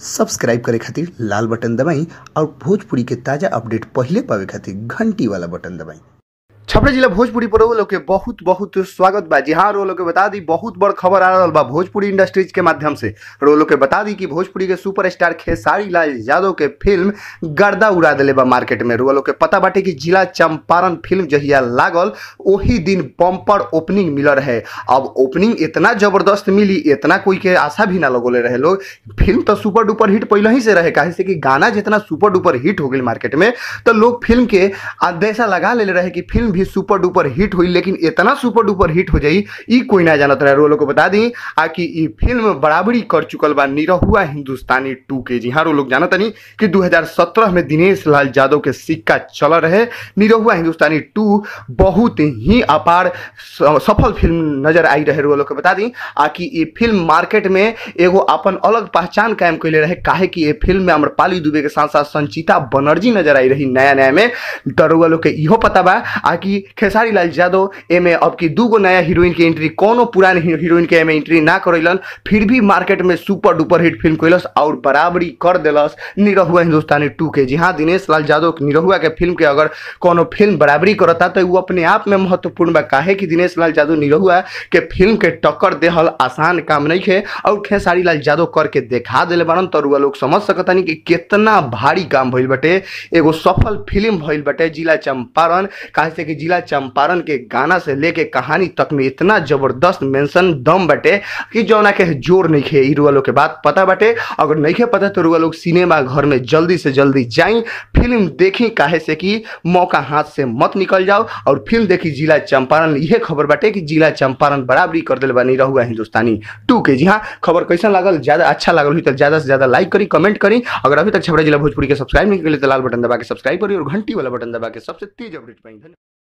subscribe करे खातिर लाल button दबाई और भोजपुरी के ताजा अपडेट पहिले पावे खातिर घंटी वाला बटन दबाई छपरा जिला भोजपुरी पर लोग के बहुत बहुत स्वागत बा जी हाँ रो लोग के बता दी बहुत बड़ खबर आ रहा बा भोजपुरी इंडस्ट्रीज के माध्यम से रो लोग के बता दी कि भोजपुरी के सुपरस्टार खेसारी लाल यादव के फिल्म गर्दा उड़ा दिले बा मार्केट में रो लोग के पता बाटे कि जिला चंपारण फिल्म जहिया लागल वही दिन बम्पर ओपनिंग मिल रहे अब ओपनिंग इतना जबरदस्त मिली इतना कोई के आशा भी ना लगोले रहे लोग फिल्म तो सुपर डुपर हिट पहले ही से रहे काहे से कि गाना जितना सुपर डुपर हिट हो गई मार्केट में तो लोग फिल्म के अंदेशा लगा ले रहे कि फिल्म भी सुपर डुपर हिट हुई लेकिन इतना सुपर डुपर हिट हो जाई ई कोई ना जानत रहे रोलो को बता दी आ कि ई फिल्म बराबरी कर चुकल बा निरहुआ हिंदुस्तानी टू के जी हाँ लोग जानत नहीं कि 2017 में दिनेश लाल यादव के सिक्का चल रहे निरहुआ हिंदुस्तानी टू बहुत ही अपार स- सफल फिल्म नजर आई रहे रोलो के बता दी आ कि ई फिल्म मार्केट में एगो अपन अलग पहचान कायम कैले रहे काहे कि ये फिल्म में अमरपाली दुबे के साथ साथ संचिता बनर्जी नजर आई रही नया नया में दरोगा लोग के इहो पता बा आ कि खेसारी लाल यादव एमे अब की दूगो नया हीरोइन के एंट्री कोनो पुराने ही- हीरोइन के एमे एंट्री ना करैलन फिर भी मार्केट में सुपर डुपर हिट फिल्म कैलस और बराबरी कर देलस निरहुआ हिंदुस्तानी टू के जी हाँ दिनेश लाल यादव निरहुआ के फिल्म के अगर कोनो फिल्म बराबरी करता तो वो अपने आप में महत्वपूर्ण बा काहे कि दिनेश लाल यादव निरहुआ के फिल्म के टक्कर देहल आसान काम नहीं है और खेसारी लाल यादव करके देखा दिले बारन तो रुआ लोग समझ सकतानी कि कितना भारी काम भइल बटे एगो सफल फिल्म भइल बटे जिला चंपारण काहे से कि जिला चंपारण के गाना से लेके कहानी तक में इतना जबरदस्त मेंशन दम बटे कि जौना के जोर नहीं खे ई रुआ लोग के बात पता बटे अगर नहीं खे पता तो रुआ लोग सिनेमा घर में जल्दी से जल्दी जाई फिल्म देखी काहे से कि मौका हाथ से मत निकल जाओ और फिल्म देखी जिला चंपारण यह खबर बाटे कि जिला चंपारण बराबरी कर दिल बनी रहुआ हिंदुस्तानी टू के जी हाँ खबर कैसा लागल ज्यादा अच्छा लागल हुई तो ज्यादा से ज्यादा लाइक करी कमेंट करी अगर अभी तक छपरा जिला भोजपुरी के सब्सक्राइब नहीं करी तो लाल बटन दबा के सब्सक्राइब करी और घंटी वाला बटन दबा के सबसे तेज अपडेट पाई